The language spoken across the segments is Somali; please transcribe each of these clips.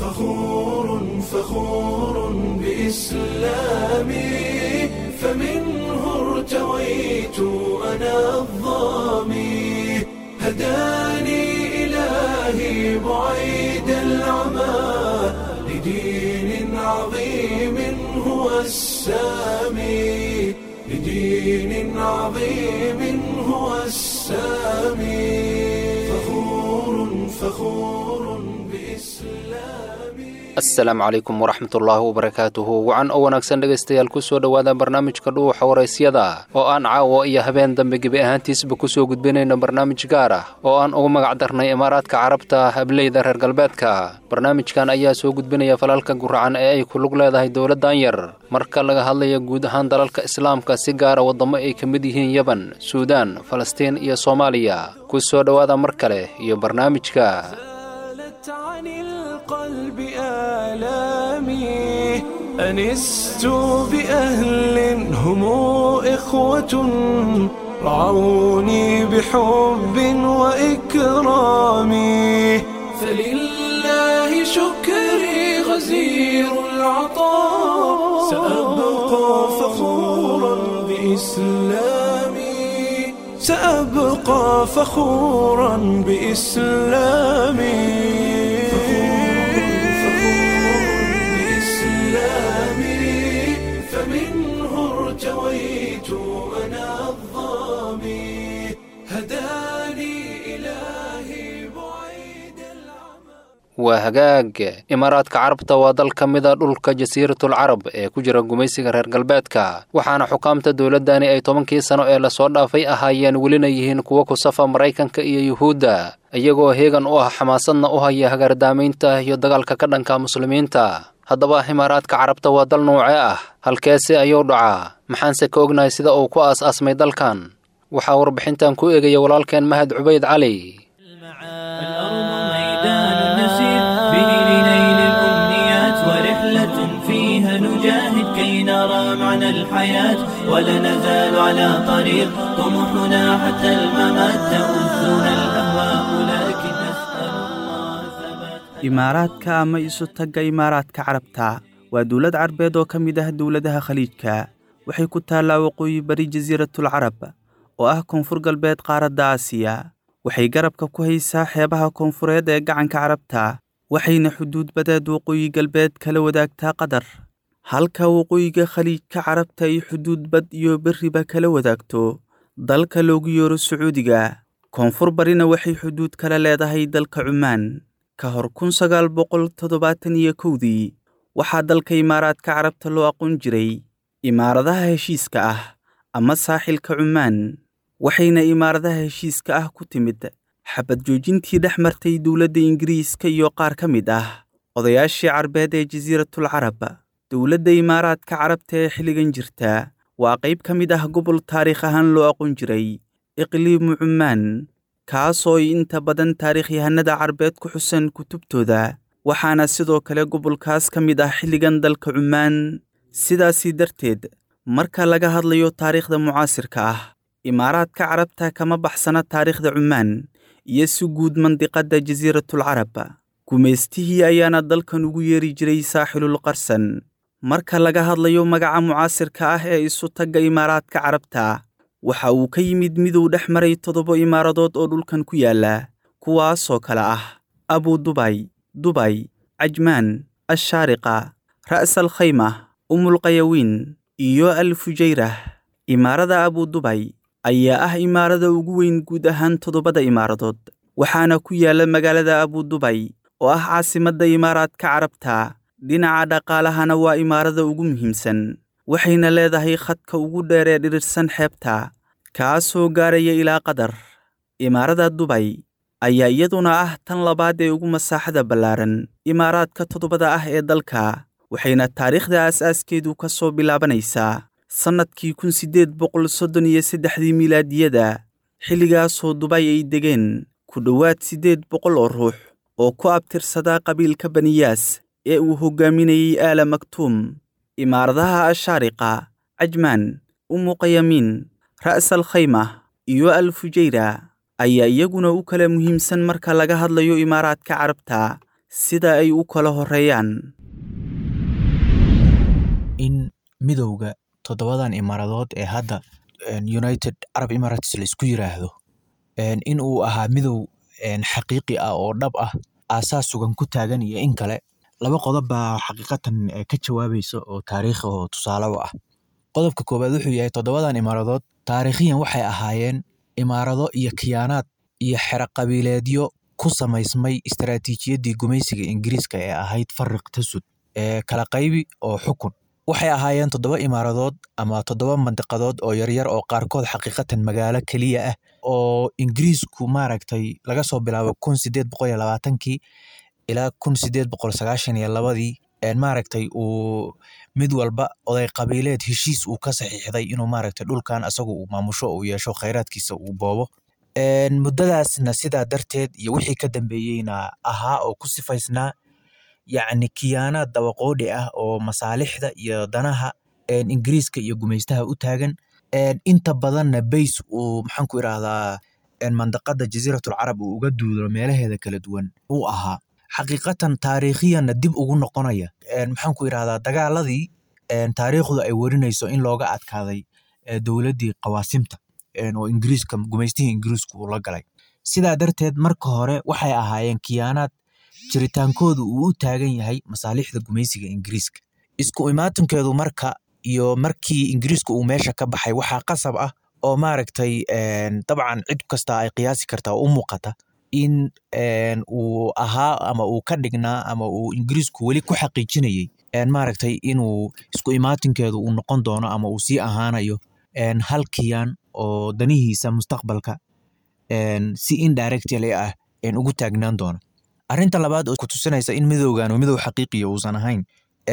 فخور فخور بإسلامي فمنه ارتويت أنا الظامي هداني إلهي بعيد العمى لدين عظيم هو السامي لدين عظيم هو السامي فخور فخور بإسلامي asalaamu calaykum waraxmatullaahi wabarakaatuhu wacan oo wanaagsan dhegaystayaal kusoo dhowaada barnaamijka dhuuxa waraysyada oo aan caawa iyo habeen dambe gebi ahaantiisba kusoo gudbinayno barnaamij gaar ah oo aan ugu magac darnay imaaraadka carabta hableyda reer galbeedka barnaamijkan ayaa soo gudbinaya falalka guracan ee ay ku lug leedahay dowladdan yar marka laga hadlaya guud ahaan dalalka islaamka si gaara waddamo ay ka mid yihiin yeban suudaan falastiin iyo soomaaliya kusoo dhowaada mar kale iyo barnaamijka زالت عن القلب آلامي أنست بأهل هم إخوة رعوني بحب وإكرام فلله شكري غزير العطاء سأبقى فخورا بإسلامي سأبقى فخورا بإسلامي بإسلامي فمنه ارتويت أنا الظامي هداني إلهي بعيد العمى waa hagaag imaaraadka carabta waa dal ka mida dhulka jasiiratul carab ee ku jira gumaysiga reer galbeedka waxaana xukaamta dowladdani ay tobankii sano ee lasoo dhaafay ahaayeen welina yihiin kuwo ku safa maraykanka iyo yuhuudda iyagoo heegan u ah xamaasadna u haya hagardaamaynta iyo dagaalka ka dhanka muslimiinta haddaba imaaraadka carabta waa dal nuuce ah halkeese ayuu dhacaa maxaanse ka ognahay sida uu ku aas-aasmay dalkan waxaa warbixintan ku eegaya walaalkeen mahad cubayd cali الأرض ميدان نسير به لنيل الأمنيات ورحلة فيها نجاهد كي نرى معنى الحياة ولا نزال على طريق طموحنا حتى الممات تؤذنا الأهواء لكن نسأل الله ثبات imaaraadka ama isu tagga imaaraadka carabta waa dowlad carbeed oo ka mid ah dowladaha khaliijka waxay ku taallaa waqooyi bari jasiiratul carab oo ah koonfur galbeed qaaradda aasiya waxay garabka ku haysaa xeebaha koonfureed ee gacanka carabta waxayna xuduud badeed waqooyi galbeed kala wadaagtaa qatar halka waqooyiga khaliijka carabta ay xuduud bad iyo berriba kala wadaagto dalka loogu yeero sacuudiga koonfur barina waxay xuduud kala leedahay dalka cumaan ka hor kun sagaal boqol toddobaatan iyo kowdii waxaa dalka imaaraadka carabta loo aqoon jiray imaaradaha heshiiska ah ama saaxilka cumaan waxayna imaaradaha heshiiska ah ku timid xabad joojintii dhex martay dowladda ingiriiska iyo qaar ka mid ah odayaashii carbeed ee jasiiratul carab dowladda imaaraadka carabta ee xilligan jirta waa qayb ka mid ah gobol taariikh ahaan loo aqoon jiray iqliimu cumaan kaasoo ay inta badan taariikhyahanada carbeed ku xusan kutubtooda waxaana sidoo kale gobolkaas ka mid ah xilligan dalka cumaan sidaasii darteed marka laga hadlayo taariikhda mucaasirka ah imaaraadka carabta kama baxsana taariikhda cumaan iyo si guud mandiqadda jasiiratul carab gumaystihii ayaana dalkan ugu yeeri jiray saaxilul qarsan marka laga hadlayo magaca mucaasirka ah ee isu tagga imaaraadka carabta waxa uu ka yimid miduu dhex maray toddoba imaaradood oo dhulkan ku yaalla kuwaasoo kale ah abu dubay dubay cajmaan ashaariqa ra'sal khayma umulqayawiin iyo al fujayrah imaarada abu dubay ayaa ah imaarada ugu weyn guud ahaan toddobada imaaradood waxaana ku yaalla magaalada abu dubay oo ah caasimadda imaaraadka carabta dhinaca dhaqaalahana waa imaarada ugu muhiimsan waxayna leedahay khadka ugu dheer ee dhirirsan xeebta kaasoo gaaraya ilaa qatar imaarada dubay ayaa iyaduna ah tan labaad ee ugu masaaxada ballaaran imaaraadka toddobada ah ee dalka waxayna taariikhda aas-aaskeedu ka soo bilaabanaysaa sannadkii kun siddeed boqol soddon iyo saddexdii milaadiyada xilligaasoo dubay ay degeen ku dhowaad siddeed boqol oo ruux oo ku abtirsadaa qabiilka baniyaas ee uu hoggaaminayey aala maktuum imaaradaha ashaariqa cajmaan umuqayamiin ra'sal khayma iyo al fujayra ayaa iyaguna u kala muhiimsan marka laga hadlayo imaaraadka carabta sida ay u kala horreeyaan in midowga toddobadan imaaradood ee hadda united arab emirates laisku yiraahdo in uu ahaa midow xaqiiqi ah oo dhab ah aasaas sugan ku taagan iyo in kale laba qodob baa xaqiiqatan ka jawaabaysa oo taariikhi oo tusaale u ah qodobka koowaad wuxuu yahay toddobadan imaaradood taariikhiyan waxay ahaayeen imaarado iyo khiyaanaad iyo xero qabiileedyo ku samaysmay istaraatiijiyaddii gumaysiga ingiriiska ee ahayd fariq tasud ee kala qaybi oo xukun waxay ahaayeen toddoba imaaradood ama toddoba mandiqadood oo yaryar oo qaarkood xaqiiqatan magaalo keliya ah oo ingiriisku maaragtay laga soo bilaabo kun sideed boqol iyo labaatankii ilaa kun sideed boqol sagaashan iyo labadii maaragtay uu mid walba oday qabiileed heshiis uu ka saxiixday inuu maaragtay dhulkan asagu uu maamusho uu yeesho khayraadkiisa uu boobo muddadaasna sidaa darteed iyo wixii ka dambeeyeyna ahaa oo ku sifaysnaa yacni kiyaanaad dabaqoodhi ah oo masaalixda iyo danaha ingiriiska iyo gumaystaha u taagan inta badanna bays uu maxaan ku irahdaa mandaqada jasiiratul carab uu uga duulo meelaheeda kala duwan uu ahaa xaqiiqatan taariikhiyanna dib ugu noqonaya maxaan ku irahdaa dagaaladii taariikhdu ay warinayso in looga adkaaday dowladdii qawaasimta oo ingiriiska gumaystihii ingiriisku uu la galay sidaa darteed marka hore waxay ahaayeen kiyaanaad jiritaankoodu uu u taagan yahay masaalixda gumaysiga ingiriiska isku imaatinkeedu marka iyo markii ingiriiska uu meesha ka baxay waxaa qasab ah oo maaragtay dabcan cid kasta ay qiyaasi kartaa oo u muuqata in uu ahaa ama uu ka dhignaa ama uu ingiriisku weli ku xaqiijinayey maaragtay inuu isku imaatinkeedu uu noqon doono ama uu sii ahaanayo hal kiyaan oo danihiisa mustaqbalka si indirectly ah ugu taagnaan doono arrinta labaad oo kutusinaysa in midowgan midow xaqiiqiya uusan ahayn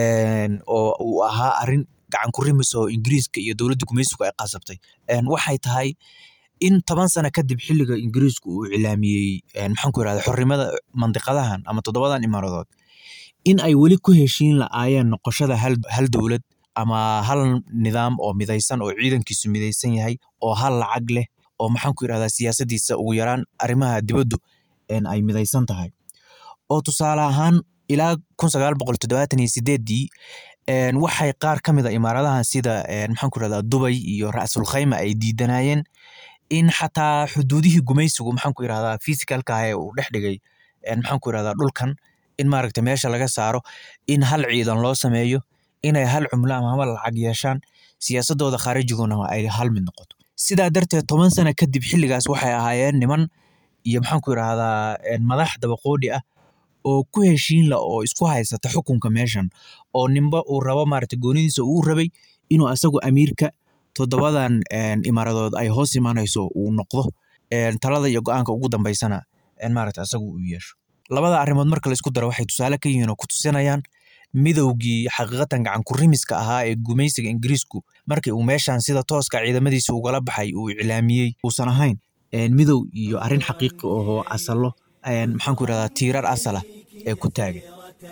oo uu ahaa arrin gacan ku rimis oo ingiriiska iyo dowladda gumaysigu ay qasabtay waxay tahay in toban sano kadib xilliga ingiriisku uu cilaamiyey maxaan ku irahda xornimada mandiqadahan ama toddobadan imaaradood in ay weli ku heshiin la'aayeen noqoshada hal dowlad ama hal nidaam oo midaysan oo ciidankiisu midaysan yahay oo hal lacag leh oo maxaan ku irahdaa siyaasaddiisa ugu yaraan arrimaha dibaddu ay midaysan tahay oo tusaale ahaan ilaa kun sagaal boqol toddobaatan iyo sideeddii waxay qaar ka mid a imaaradahan sida maxaan ku irahdaa dubay iyo ra'sul khayma ay diidanayeen in xataa xuduudihii gumaysigu maxaan ku irahdaa physicalka ah ee uu dhex dhigay maxaan ku irahdaa dhulkan in maaragta meesha laga saaro in hal ciidan loo sameeyo inay hal cumlo ama hal lacag yeeshaan siyaasadooda khaarijiguna ay hal mid noqoto sidaa darteed toban sano kadib xilligaas waxay ahaayeen niman iyo maxaan ku irahdaa madax dabaqoodhi ah oo ku heshiinla oo isku haysata xukunka meeshan oo ninba uu rabo maaragta goonidiisa uu rabay inuu asagu amiirka toddobadan imaaradood ay hoos imanayso uu noqdo talada iyo go-aanka ugu dambeysana maaragta asagu uu yeesho labada arrimood marka laisku daro waxay tusaale ka yihiin oo ku tusinayaan midowgii xaqiiqatan gacan ku rimiska ahaa ee gumaysiga ingiriisku markii uu meeshan sida tooska ciidamadiisa ugala baxay uu iclaamiyey uusan ahayn midow iyo arrin xaqiiqi ahoo asalo maxaan ku irahdaa tiirar asala ee ku taagan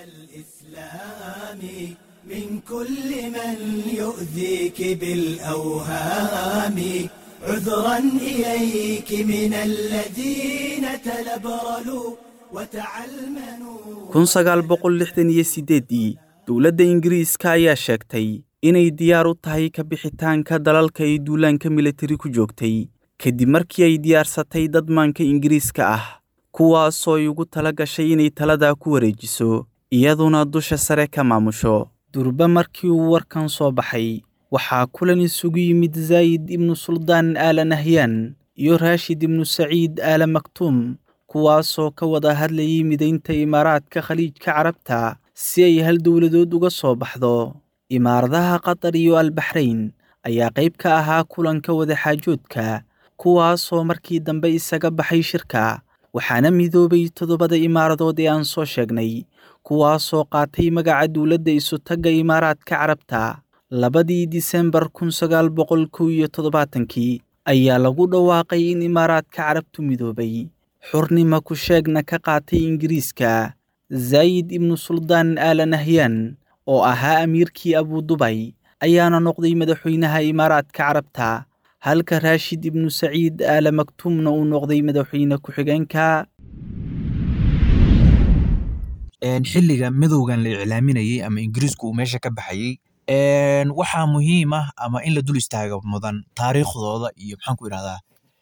من كل من يؤذيك بالأوهام عذرا إليك من الذين تلبرلوا وتعلمنوا kun sagaal boqol lixdan iyo sideeddii dowladda ingiriiska ayaa sheegtay inay diyaar u tahay ka bixitaanka dalalka ay duulaanka militari ku joogtay kadib markii ay diyaarsatay dadmaanka ingiriiska ah kuwaasoo ay ugu tala gashay inay taladaa ku wareejiso iyaduna dusha sare ka maamusho durba markii uu warkan soo baxay waxaa kulan isugu yimid zaayid ibnu suldaan aala nahyaan iyo raashid ibnu saciid aala maktuum kuwaasoo ka wada hadlayay midaynta imaaraadka khaliijka carabta si ay hal dowladood uga soo baxdo imaaradaha qatar iyo albaxrayn ayaa qayb ka ahaa kulanka wadaxaajoodka kuwaasoo markii dambe isaga baxay shirka waxaana midoobay toddobada imaaradood ee aan soo sheegnay kuwaasoo qaatay magaca dowladda isutagga imaaraadka carabta labadii disembar kun sagaal boqol kow iyo toddobaatankii ayaa lagu dhawaaqay in imaaraadka carabtu midoobay xurnima ku sheegna ka qaatay ingiriiska zaayid ibnu suldaan aala nahyaan oo ahaa amiirkii abudubay ayaana noqday madaxweynaha imaaraadka carabta halka raashid ibnu saciid aala maktuumna uu noqday madaxweyne ku-xigeenka xilliga midowgan la iclaaminayey ama ingiriisku uu meesha ka baxayey waxaa muhiim ah ama in la dul istaaga mudan taariikhdooda iyo maxaan ku irahdaa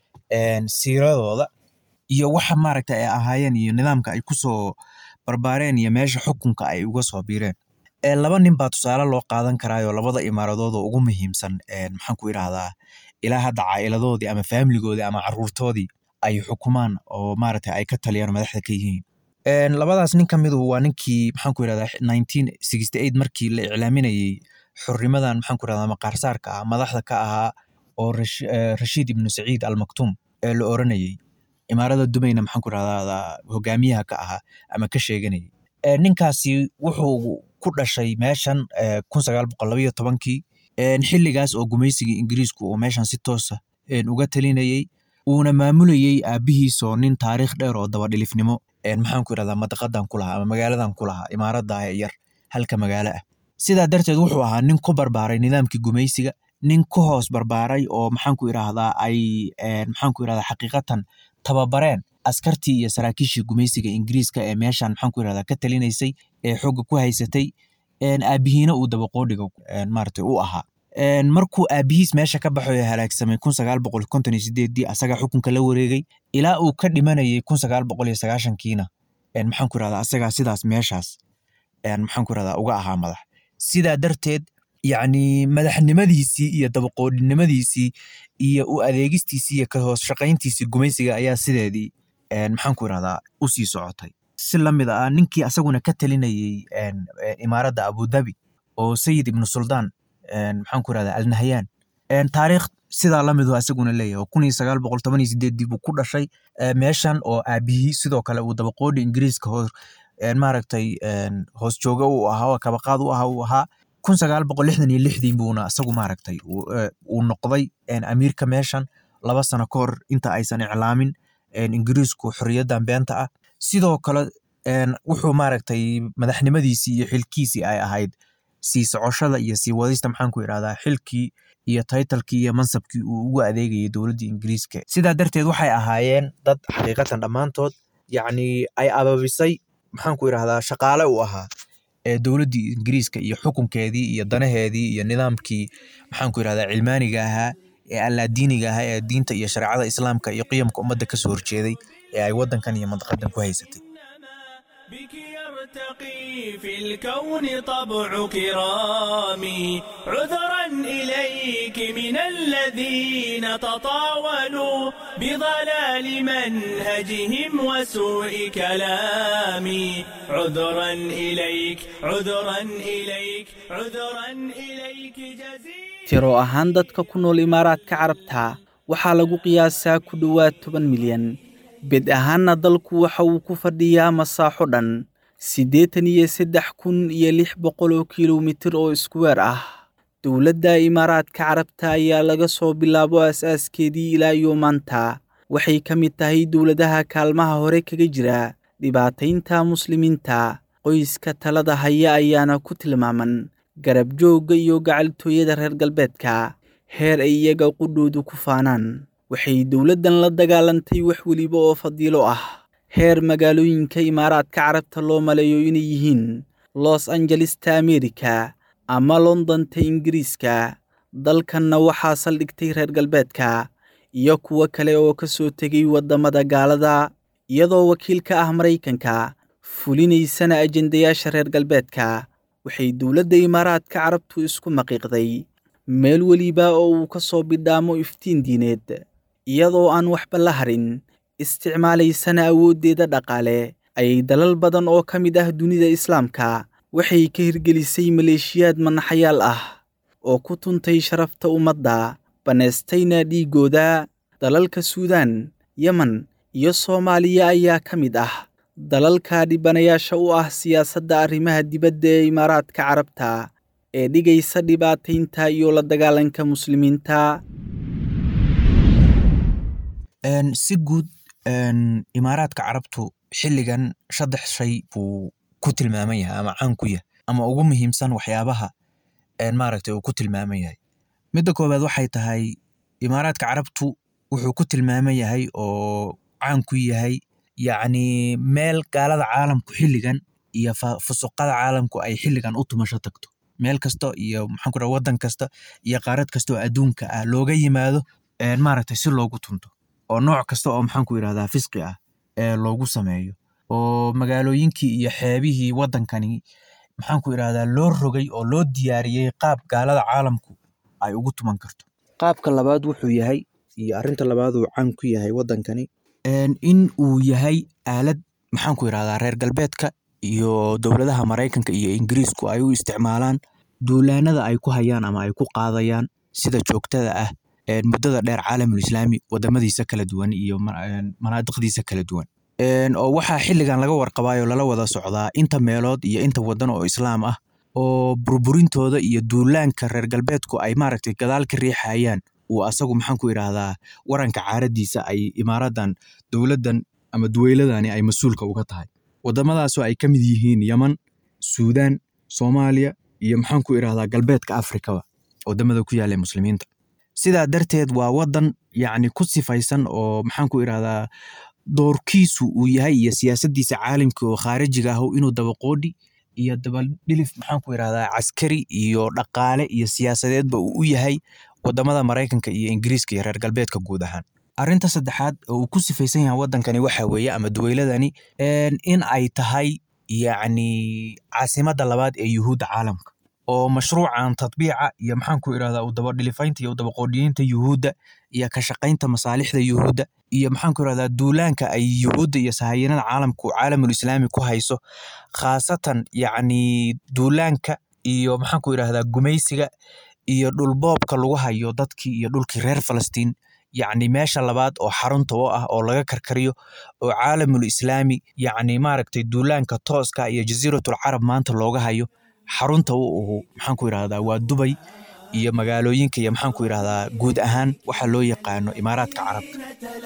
siiradooda iyo waxa maaragta ay ahaayeen iyo nidaamka ay kusoo barbaareen iyo meesha xukunka ay uga soo biireen laba nin baa tusaale loo qaadan karaayo labada imaaradood oo ugu muhiimsan maxaan ku irahdaa ilaa hadda caa'iladoodii ama faamiligoodii ama caruurtoodii ay xukumaan oo maaragta ay ka taliyaan madaxda ka yihiin labadaas nin ka midu waa ninkii maxaan ku irahdaa nineteen sixty eight markii la iclaaminayey xurnimadan maxaan ku irahdaa maqaarsaarka ah madaxda ka ahaa oo rashiid ibnu saciid almaktuum ee la oranayey imaarada dumayna maxaan ku irahdaa hogaamiyaha ka ahaa ama ka sheeganayay ninkaasi wuxuu ku dhashay meeshan kun sagaal boqol labaiyo tobankii xilligaas oo gumaysigii ingiriisku uu meeshan si toosa uga talinayey uuna maamulayey aabihiisoo nin taariikh dheer oo dabadhilifnimo maxaan ku irahdaa madaqadan ku lahaa ama magaaladan ku lahaa imaarada yar halka magaalo ah sidaa darteed wuxuu ahaa nin ku barbaaray nidaamkii gumaysiga nin ku hoos barbaaray oo maxaan ku irahdaa ay maxaan ku irahdaa xaqiiqatan tababareen askartii iyo saraakiishii gumaysiga ingiriiska ee meeshan maxaan ku irahdaa ka talinaysay ee xooga ku haysatay aabihiina uu dabaqoodhiga maaragtay u ahaa markuu aabihiis meesha ka baxo ee halaagsamay kun sagaal boqol konton iyo sideeddii asagaa xukunka la wareegay ilaa uu ka dhimanayay kun sagaal boqol iyo sagaashankiina maxaan ku irahdaa asagaa sidaas meeshaas maxaan ku irahdaa uga ahaa madax sidaa darteed yacni madaxnimadiisii iyo dabaqoodhinimadiisii iyo u adeegistiisii iyo ka hoos shaqayntiisii gumaysiga ayaa sideedii maxaan ku irahdaa u sii socotay si lamid ah ninkii asaguna ka talinayey imaaradda abudabi oo sayid ibnu suldaan maxaan ku irahdaa alnahyan taariikh sidaa lamidu asaguna leeyahay oo kun iyo sagaal boqol toban iyo sideeddii buu ku dhashay meeshan oo aabihii sidoo kale uu dabaqoodhi ingiriiska hoos maaragtay hoos jooga uu ahaa oo kabaqaad u ahaa uu ahaa kun sagaal boqol lixdan iyo lixdii buuna isagu maaragtay uu noqday amiirka meeshan laba sano ka hor inta aysan iclaamin ingiriisku xorriyaddan beenta ah sidoo kale wuxuu maaragtay madaxnimadiisii iyo xilkiisii ay ahayd sii socoshada iyo sii wadista maxaan ku irahdaa xilkii iyo taytalkii iyo mansabkii uu ugu adeegayay dowladdii ingiriiska sidaa darteed waxay ahaayeen dad xaqiiqatan dhammaantood yacni ay ababisay maxaan ku irahdaa shaqaale u ahaa ee dowladdii ingiriiska iyo xukunkeedii iyo danaheedii iyo nidaamkii maxaan ku irahdaa cilmaaniga ahaa ee allaadiiniga ahaa ee diinta iyo shareecada islaamka iyo qiyamka ummadda kasoo horjeeday ee ay waddankan iyo mandaqadan ku haysatay بك يرتقي في الكون طبع كرامي عذرا إليك من الذين تطاولوا بضلال منهجهم وسوء كلامي عذرا إليك عذرا إليك عذرا إليك جزيل tiro ahaan dadka ku nool imaaraadka carabta waxaa lagu qiyaasaa ku dhowaad toban milyan bed ahaanna dalku waxa uu ku fadhiyaa masaaxo dhan siddeetan iyo saddex kun iyo lix boqol oo kilomitir oo iskuweer ah dowladda imaaraadka carabta ayaa laga soo bilaabo aas-aaskeedii ilaa iyo maanta waxay ka mid tahay dowladaha kaalmaha hore kaga jira dhibaataynta muslimiinta qoyska talada haya ayaana ku tilmaaman garab joogga iyo gacaltooyada reer galbeedka heer ay iyaga qudhoodu ku faanaan waxay dowladdan la dagaalantay wax weliba oo fadiilo ah heer magaalooyinka imaaraadka carabta loo maleeyo inay yihiin los angelesta amerika ama londonta ingiriiska dalkanna waxaa saldhigtay reer galbeedka iyo kuwo kale oo ka soo tegay waddamada gaalada iyadoo wakiil ka ah maraykanka fulinaysana ajendayaasha reer galbeedka waxay dowladda imaaraadka carabtu isku maqiiqday meel weliba oo uu ka soo bidhaamo iftiin diineed iyadoo aan waxba la harin isticmaalaysana awooddeeda dhaqaale ayay dalal badan oo ka mid ah dunida islaamka waxay ka hirgelisay maleeshiyaad manaxayaal ah oo ku tuntay sharafta ummadda bannaystayna dhiiggooda dalalka suudaan yemen iyo soomaaliya ayaa ka mid ah dalalka dhibanayaasha u ah siyaasadda arrimaha dibadda ee imaaraadka carabta ee dhigaysa dhibaataynta iyo la dagaalanka muslimiinta si guud imaaraadka carabtu xilligan saddex shay buu ku tilmaaman yahay ama caan ku yahay ama ugu muhiimsan waxyaabaha maaragtay uu ku tilmaaman yahay midda koowaad waxay tahay imaaraadka carabtu wuxuu ku tilmaaman yahay oo caan ku yahay yacni meel gaalada caalamku xilligan iyo fusuqada caalamku ay xilligan u tumasho tagto meel kasta iyo maxaan ku wadan kasta iyo qaarad kasta oo adduunka ah looga yimaado maaragtay si loogu tunto oo nooc kasta oo maxaan ku yidhahdaa fisqi ah ee loogu sameeyo oo magaalooyinkii iyo xeebihii waddankani maxaan ku idhahdaa loo rogay oo loo diyaariyey qaab gaalada caalamku ay ugu tuman karto qaabka labaad wuxuu yahay iyo arrinta labaad uu caan ku yahay waddankani in uu yahay aalad maxaan ku idhahdaa reer galbeedka iyo dowladaha maraykanka iyo ingiriisku ay u isticmaalaan duulaanada ay ku hayaan ama ay ku qaadayaan sida joogtada ah muddada dheer caalamul islaami wadamadiisa kala duwan iyo manaadiqdiisa kala duwan oo waxaa xilligan laga warqabaayo lala wada socdaa inta meelood iyo inta wadan oo islaam ah oo burburintooda iyo duulaanka reer galbeedku ay maaragtay gadaal ka riixayaan uu asagu maxaan ku idhaahdaa waranka caaradiisa ay imaaradan dowladdan ama duweyladani ay mas-uulka uga tahay wadamadaasoo ay ka mid yihiin yeman suudaan soomaaliya iyo maxaan ku idhahdaa galbeedka afrikaba wadamada ku yaala muslimiinta sidaa darteed waa wadan yacni ku sifaysan oo maxaan ku idhahdaa doorkiisu uu yahay iyo siyaasaddiisa caalamka oo khaarijiga ah inuu dabaqoodhi iyo dabadhilif maxaan ku idhahdaa caskari iyo dhaqaale iyo siyaasadeedba uu u yahay wadamada maraykanka iyo ingiriiska iyo reer galbeedka guud ahaan arrinta saddexaad oo uu ku sifaysan yahay waddankani waxa weeye ama duweyladani in ay tahay yacni caasimadda labaad ee yuhuudda caalamka oo mashruucan tadbiica iyo maxaan ku idhahdaa u dabadhilifaynta iyo u dabaqoodhiyeynta yuhuudda iyo ka shaqaynta masaalixda yuhuudda iyo maxaan ku idhahdaa duulaanka ay yuhuudda iyo sahayanada caalamku caalamul islaami ku hayso khaasatan yacni duulaanka iyo maxaan ku idhahdaa gumaysiga iyo dhulboobka lagu hayo dadkii iyo dhulkii reer falastiin yacni meesha labaad oo xarunta u ah oo laga karkariyo oo caalamul islaami yacni maaragtay duulaanka tooska iyo jasiiratul carab maanta looga hayo xarunta u uhu maxaan ku idhahdaa waa dubay iyo magaalooyinka iyo maxaan ku idhahdaa guud ahaan waxa loo yaqaano imaaraadka carabta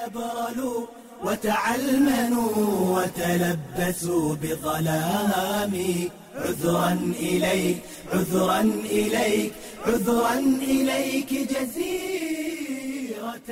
وتعلمنوا وتلبسوا بظلام عذرا إليك عذرا إليك عذرا إليك جزيرة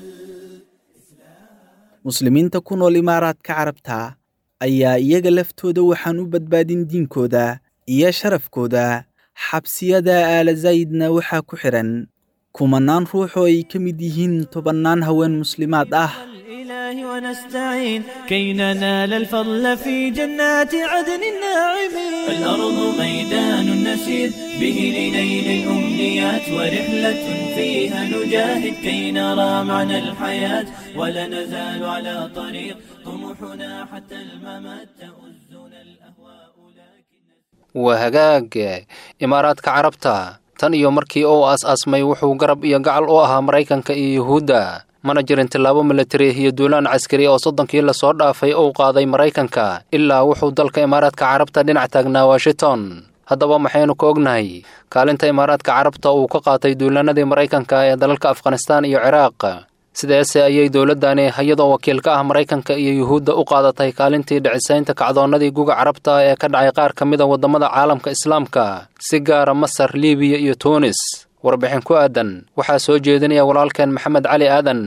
muslimiinta ku nool imaaraadka carabta ayaa iyaga laftooda waxaan u badbaadin diinkooda iyo sharafkooda xabsiyada aala zaydna waxaa ku xidhan kumanaan ruux oo ay ka mid yihiin tobannaan haween muslimaad ah الإله ونستعين كي ننال الفضل في جنات عدن الناعمين الأرض ميدان نسير به لنيل الأمنيات ورحلة فيها نجاهد كي نرى معنى الحياة ولا نزال على طريق طموحنا حتى الممات تؤزنا الأهواء لكن waa hagaag imaaraadka carabta tan iyo markii uu aas-aasmay wuxuu garab iyo gacal u ahaa maraykanka iyo yuhuudda mana jirin tillaabo militari iyo duulaan caskari oo soddonkii lasoo dhaafay uu qaaday maraykanka ilaa wuxuu dalka imaaraadka carabta dhinac taagnaa washington haddaba maxaynu ka ognahay kaalinta imaaraadka carabta uu ka qaatay duulaanadii maraykanka ee dalalka afghanistaan iyo ciraaq sideese ayay dowladdani iyadoo wakiil ka ah maraykanka iyo yuhuudda u qaadatay kaalintii dhicisaynta kacdoonnadii guga carabta ee ka dhacay qaar ka mid a waddamada caalamka islaamka si gaara masar libiya iyo tuunis warbixin ku aadan waxaa soo jeedinaya walaalkeen maxamed cali aadan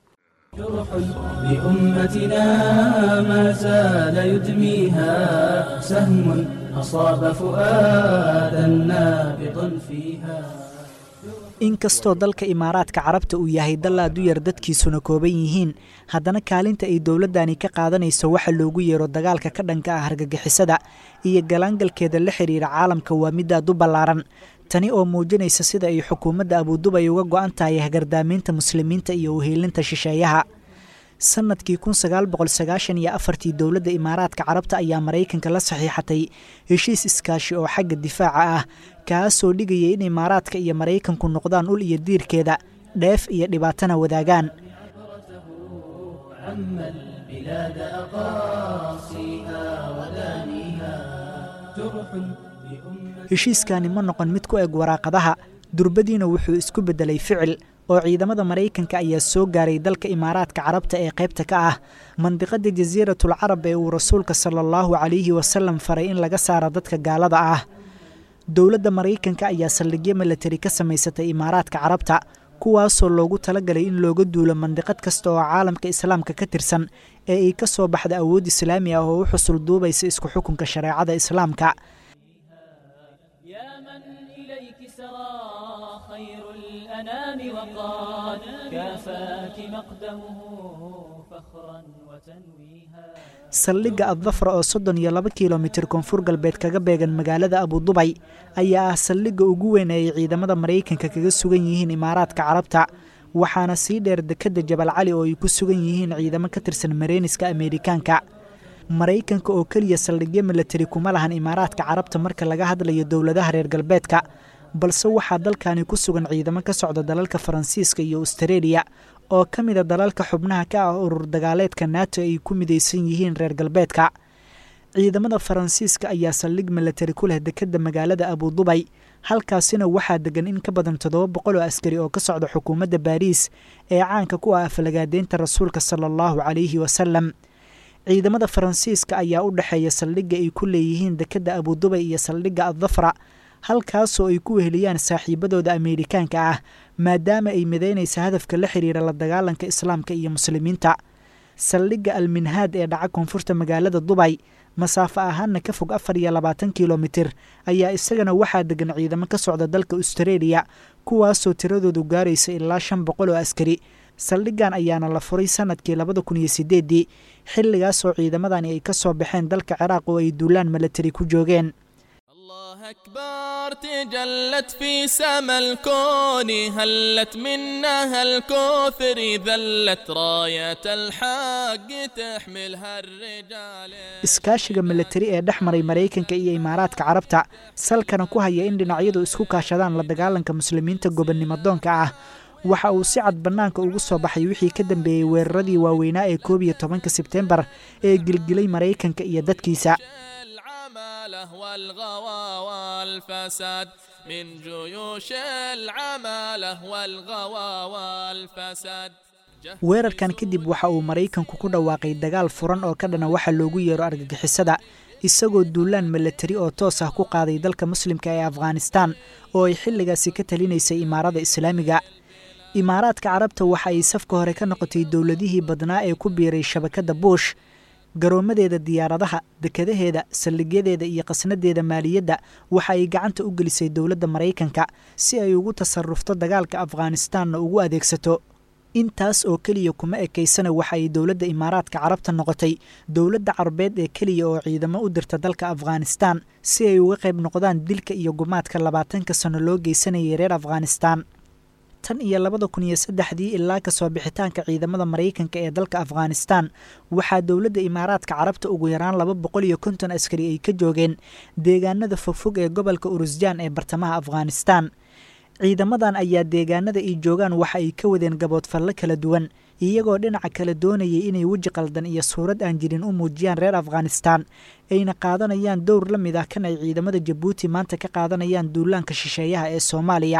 جرح لأمتنا ما زال يدميها سهم أصاب فؤادا نابضا فيها inkastoo dalka imaaraadka carabta uu yahay dal aad u yar dadkiisuna kooban yihiin haddana kaalinta ay dowladdani ka qaadanayso waxa loogu yeero dagaalka ka dhanka ah hargagixisada iyo galaangalkeeda la xidhiira caalamka waa mid aad u ballaaran tani oo muujinaysa sida ay xukuumadda abuudubay uga go-an tahay hagardaamaynta muslimiinta iyo uhiilinta shisheeyaha sanadkii kun sagaal boqol sagaashan iyo afartii dowladda imaaraadka carabta ayaa maraykanka la saxiixatay heshiis iskaashi oo xagga difaaca ah kaasoo dhigayay in imaaraadka iyo maraykanku noqdaan ul iyo diirkeeda dheef iyo dhibaatana wadaagaan عم البلاد أقاصيها ودانيها جرح بأمة heshiiskani ma noqon mid ku eg waraaqadaha durbadiina wuxuu isku beddelay ficil oo ciidamada maraykanka ayaa soo gaaray dalka imaaraadka carabta ee qaybta ka ah mandiqada jasiiratul carab ee uu rasuulka sala allahu calayhi wasalam faray in laga saaro dadka gaalada ah dowladda maraykanka ayaa saldhigyo milatari ka samaysatay imaaraadka carabta kuwaasoo loogu talagalay in looga duulo mandiqad kasta oo caalamka islaamka ka tirsan ee ay ka soo baxda awood islaami ah oo u xusul duubaysa isku xukunka shareecada islaamka يا من إليك سرى خير الأنام وقال كافاك مقدمه فخرا وتنويها saldhigga addafra oo soddon iyo laba kilomitir koonfur galbeed kaga beegan magaalada abudubay ayaa ah saldhigga ugu weyn ee ay ciidamada maraykanka kaga sugan yihiin imaaraadka carabta waxaana sii dheer dekedda jabal cali oo ay ku sugan yihiin ciidamo ka tirsan mareyniska ameerikaanka maraykanka oo keliya saldhigyo milatari kuma lahan imaaraadka carabta marka laga hadlayo dowladaha reer galbeedka balse waxaa dalkani ku sugan ciidamo ka socda dalalka faransiiska iyo astareeliya oo ka mida dalalka xubnaha ka ah urur dagaaleedka nato ay ku midaysan yihiin reer galbeedka ciidamada faransiiska ayaa saldhig milatari ku leh dekedda magaalada abudubay halkaasina waxaa degan in ka badan toddoba boqol oo askari oo ka socda xukuumadda baariis ee caanka ku ah afalagaadeynta rasuulka sala allahu calayhi wasalam ciidamada faransiiska ayaa u dhexeeya saldhigga ay ku leeyihiin dekedda abudubay iyo saldhigga addafra halkaasoo ay ku weheliyaan saaxiibadooda ameerikaanka ah maadaama ay midaynaysa hadafka la xiriira la dagaalanka islaamka iyo muslimiinta saldhigga alminhaad ee dhaca koonfurta magaalada dubay masaafo ahaanna ka fog afar iyo labaatan kilomitir ayaa isagana waxaa degan ciidamo ka socda dalka astareeliya kuwaasoo tiradoodu gaaraysa ilaa shan boqol oo askari saldhiggan ayaana la furay sanadkii labada kun iyo sideeddii xilligaasoo ciidamadani ay ka soo baxeen dalka ciraaq oo ay duulaan milatari ku joogeen الله أكبر تجلت في سما الكون هلت منها الكوثر ذلت راية الحق تحملها الرجال iskaashiga milatari ee dhex maray maraykanka iyo imaaraadka carabta salkana ku haya in dhinacyadu isku kaashadaan la dagaalanka muslimiinta gobonnimo doonka ah waxa uu si cad bannaanka ugu soo baxay wixii ka dambeeyey weeraradii waaweynaa ee koob iyo tobanka sebtembar ee gilgilay maraykanka iyo dadkiisa العمالة والغوى والفساد من جيوش العمالة والغوى والفساد weerarkan kadib waxa uu maraykanku ku dhawaaqay dagaal furan oo ka dhana waxa loogu yeero argagixisada isagoo duulaan milatari oo toos ah ku qaaday dalka muslimka ee afghanistan oo ay xilligaasi ka talinaysay imaarada islaamiga imaaraadka carabta waxa ay safka hore ka noqotay dowladihii badnaa ee ku biiray shabakadda buush garoomadeeda diyaaradaha dekadaheeda saldhigyadeeda iyo qasnadeeda maaliyadda waxa ay gacanta u gelisay dowladda maraykanka si ay ugu tasarufto dagaalka afghanistanna ugu adeegsato intaas oo keliya kuma ekaysana waxa ay dowladda imaaraadka carabta noqotay dowladda carabeed ee keliya oo ciidamo u dirta dalka afghanistan si ay uga qayb noqdaan dilka iyo gumaadka labaatanka sano loo geysanayay reer afghanistan tan iyo labada kun iyo saddexdii ilaa kasoo bixitaanka ciidamada maraykanka ee dalka afghanistan waxaa dowladda imaaraadka carabta ugu yaraan laba boqol iyo konton askari ay ka joogeen deegaanada fogfog ee gobolka urusjaan ee bartamaha afghanistan ciidamadan ayaa deegaanada ay joogaan waxa ay ka wadeen gaboodfallo kala duwan iyagoo dhinaca kale doonayay inay weji qaldan iyo suurad aan jirin u muujiyaan reer afghanistan ayna qaadanayaan dowr la mid ah kan ay ciidamada jabuuti maanta ka qaadanayaan duulaanka shisheeyaha ee soomaaliya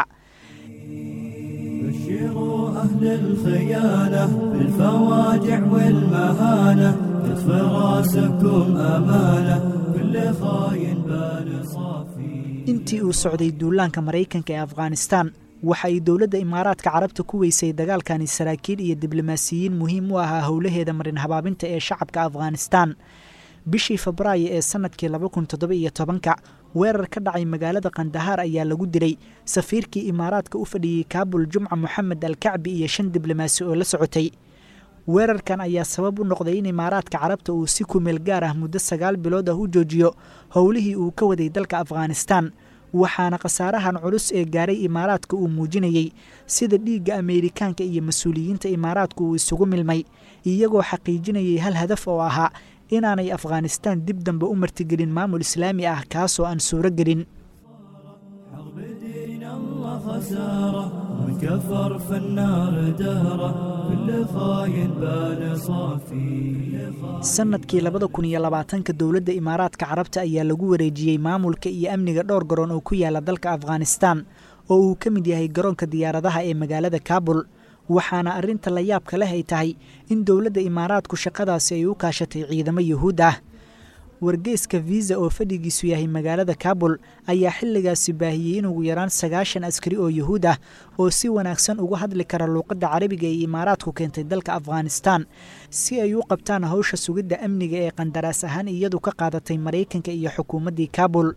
بشروا أهل الخيانة بالفواجع والمهانة كتف راسكم أمانة كل خاين بال صافي intii uu socday duulaanka maraykanka ee afghanistan waxa ay dowladda imaaraadka carabta ku weysay dagaalkani saraakiil iyo diblomaasiyiin muhiim u ahaa howlaheeda marin habaabinta ee shacabka afghanistan bishii febraayo ee sanadkii laba kun toddoba iyo tobanka weerar ka dhacay magaalada kandahaar ayaa lagu dilay safiirkii imaaraadka u fadhiyey kaabul jumca moxamed alkacbi iyo shan diblomaasi oo la socotay weerarkan ayaa sabab u noqday in imaaraadka carabta uu si kumeel gaar ah muddo sagaal bilood ah u joojiyo howlihii uu ka waday dalka afghanistan waxaana khasaarahan culus ee gaaray imaaraadka uu muujinayey sida dhiigga ameerikaanka iyo mas-uuliyiinta imaaraadku uu isugu milmay iyagoo xaqiijinayay hal hadaf oo ahaa inaanay afghanistan dib dambe u martigelin maamul islaami ah kaasoo aan suuro gelin حرب دين الله خسارة من كفر في النار دهرة كل خاين بال صافي sanadkii labada kun iyo labaatanka dowladda imaaraadka carabta ayaa lagu wareejiyey maamulka iyo amniga dhowr garoon oo ku yaala dalka afghanistan oo uu ka mid yahay garoonka diyaaradaha ee magaalada kaabul waxaana arrinta la yaabka leh ay tahay in dowladda imaaraadku shaqadaasi ay u kaashatay ciidamo yuhuud ah wargeyska viisa oo fadhigiisu yahay magaalada kabul ayaa xilligaasi baahiyey in ugu yaraan sagaashan askari oo yuhuud ah oo si wanaagsan uga hadli kara luuqadda carabiga ee imaaraadku keentay dalka afghanistan si ay u qabtaan howsha sugidda amniga ee qandaraas ahaan iyadu ka qaadatay maraykanka iyo xukuumaddii kabul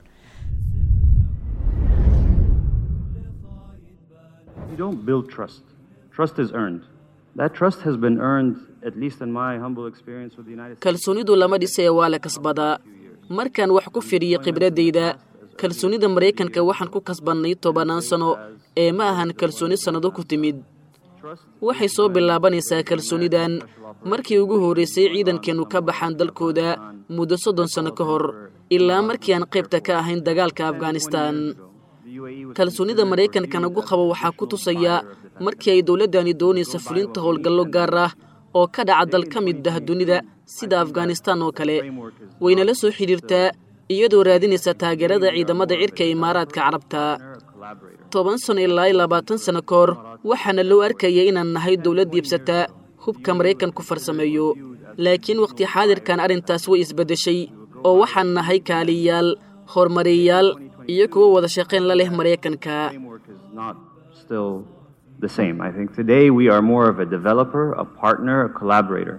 You don't build trust. Trust is earned. That trust has been earned, at least in my humble experience with the United States. kalsoonidu lama dhisee waa la kasbadaa markaan wax ku fidhiyey khibradayda kalsoonida maraykanka waxaan ku kasbannay tobannaan sano ee ma ahan kalsooni sannado ku timid waxay soo bilaabanaysaa kalsoonidan markii ugu horraysay ciidankeennu ka baxaan dalkooda muddo soddon sanno ka hor ilaa markii aan qaybta ka ahayn dagaalka afghanistan kalsoonida maraykanka nagu qabo waxaa ku tusaya markii ay dowladdani doonaysa fulinta howlgallo gaar ah oo ka dhaca dal ka mid ah dunida sida afghanistan oo kale wayna la soo xidhiirtaa iyadoo raadinaysa taageerada ciidamada cirka ee imaaraadka carabta toban sano ilaa labaatan sano ka hor waxaana loo arkaya inaan nahay dowlad diibsata hubka maraykanku farsameeyo laakiin wakhti xaadirkan arrintaas way isbeddeshay oo waxaan nahay kaaliyayaal horumariyayaal iyo kuwo wada shaqayn la leh maraykanka framework is not still the same. I think today we are more of a developer, a partner, a collaborator.